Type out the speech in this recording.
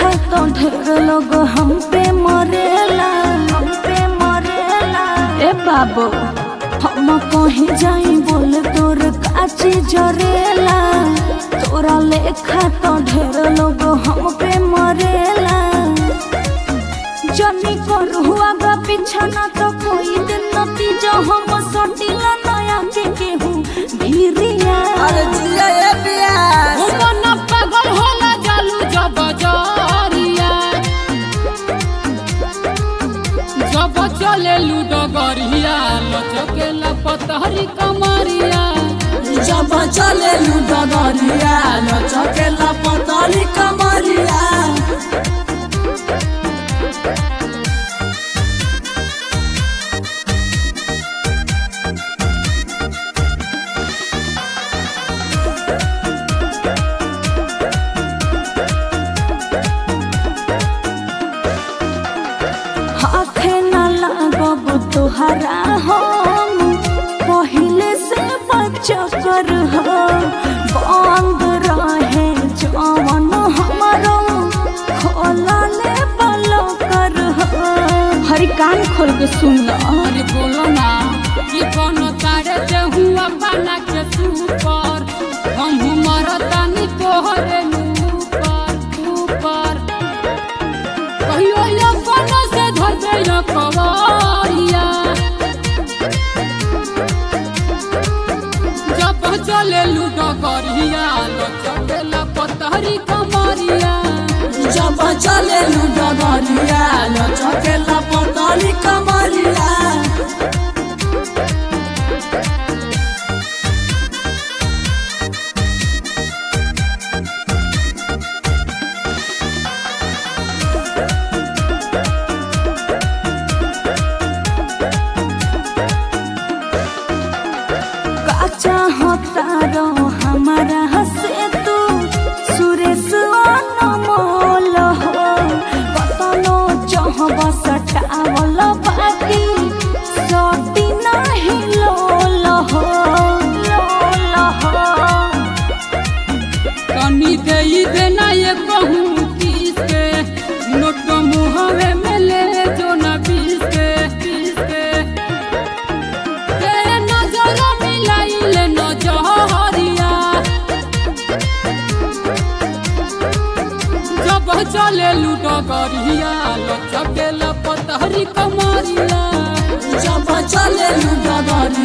लेखा तो ढेर लोग हम पे मरेला हम पे मरेला ए बाबू हम कहीं जाई बोल तोर काची जरेला तोरा लेखा तो ढेर लोग हम पे मरेला जनी कर हुआ गा पीछा ना तो कोई दिन नतीजा हम सटिला नया के केहू भीरिया अरे जिया ये प्यास मन पागल होला जालू जब जरिया जब चले लूडो गरिया लचकेला पतहरी कमरिया जब चले डगरिया लचकेला पतली कमरिया हाथे न लागब तोहरा हम पहिले से बचकर हो बंद रहे जवन हमारो खोलले बलकर हो हरी कान खोल के सुन लो अरे बोलो ना कि कोनो तारे से हुआ बना के सुपर हम मरतानी तोहरे ऊपर ऊपर कहियो ये कोनो से धर दे ये कवरिया जब चले लूडो गरिया लचकेला पतहरी कमरिया जब चले डगरिया लचकेला पतली कमरिया का चाहता रो हमारा हसे तू सुरेश अनमोल हो कतनो चाहब सटावल बाकी सटी नाही लोल हो लोल हो तनी देई देना ये कहूँ किस के नोट मुहवे में ले जो ना बीस के बीस के तेरे नजर मिलाई ले नजरिया जब चले लूडो गरिया लचकेला पतहरी कमरिया जब चले डगरिया